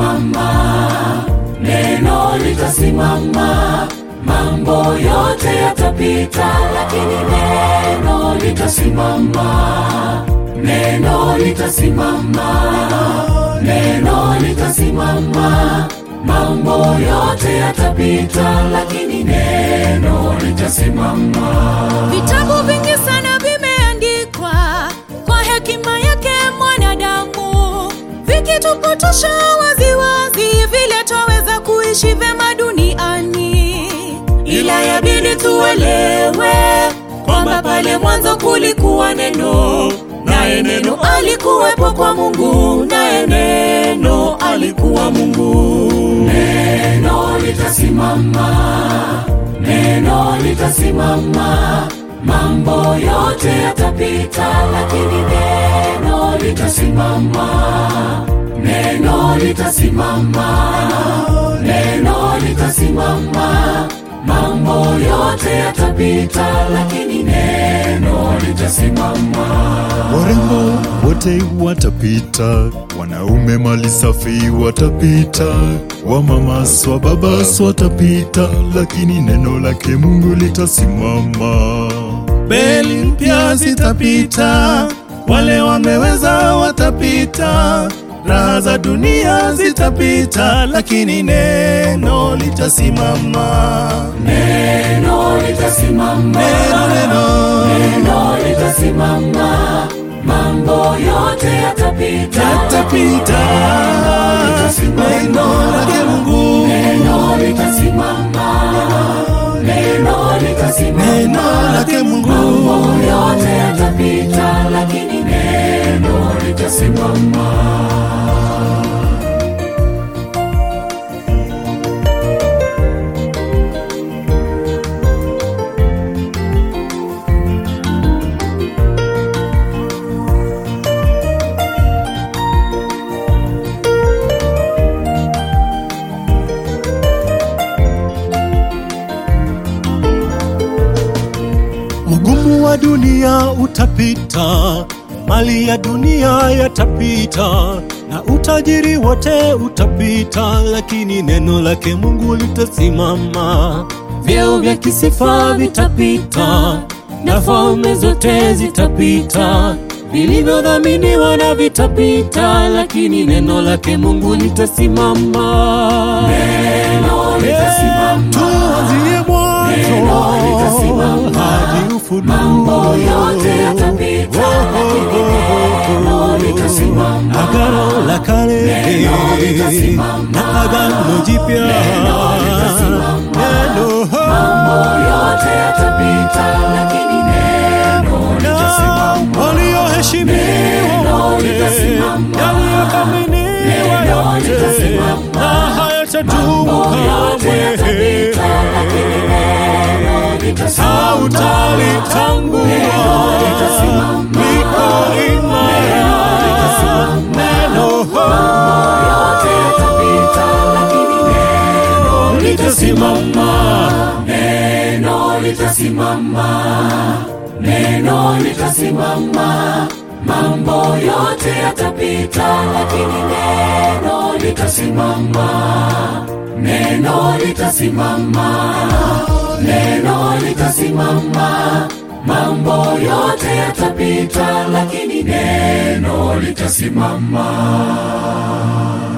litasimama, neno litasimama. Mambo yote yatapita, lakini neno litasimama, neno litasimama, neno litasimama. Mambo yote yatapita, lakini neno litasimama. Vitabu vingi sana vimeandikwa kwa hekima yake mwanadamu, vikitupotosha waziwazi vile twaweza kuishi vyema duniani, ila yabidi tuelewe kwamba pale mwanzo kulikuwa neno, naye neno alikuwepo kwa Mungu, naye neno alikuwa Mungu. Neno litasimama, neno litasimama. Mambo yote yatapita, lakini neno litasimama, neno litasimama, neno litasimama. Mambo yote yatapita, lakini neno litasimama. Warembo wote watapita, wanaume mali safi watapita, wamamas wa babas watapita, lakini neno lake Mungu litasimama. Beli mpya zitapita, wale wameweza watapita, raha za dunia zitapita, lakini neno litasimama. Neno litasimama, Neno, neno neno litasimama. Mambo yote yatapita, yatapita, neno lake Mungu, neno litasimama, neno litasimama. neno lake Mungu. Mambo yote yatapita, lakini neno litasimama. Ugumu wa dunia utapita, mali ya dunia yatapita, na utajiri wote utapita, lakini neno lake Mungu litasimama. Vyeo vya kisifa vitapita, na falme zote zitapita, vilivyodhaminiwa na vitapita, lakini neno lake Mungu litasimama. Neno litasimama, Tuanzie Neno mwanzo litasimama. hadi ufunuo. mambo yote yatapita, lakini neno litasimama. Agano la kale Neno litasimama. na agano jipya Neno litasimama. Neno, Mambo yote yatapita, lakini neno na litasimama. walioheshimiwa Neno wote, litasimama. yaliyothaminiwa Neno yote litasimama. na hayatadumu Mambo yote kamwe yatapita, lakini neno litasimama. hautalitangua Neno litasimama. liko imara neno yote yatapita, lakini neno litasimama. Neno litasimama, neno litasimama. Mambo yote yatapita, lakini neno litasimama. Neno litasimama, neno litasimama. Mambo yote yatapita, lakini neno litasimama.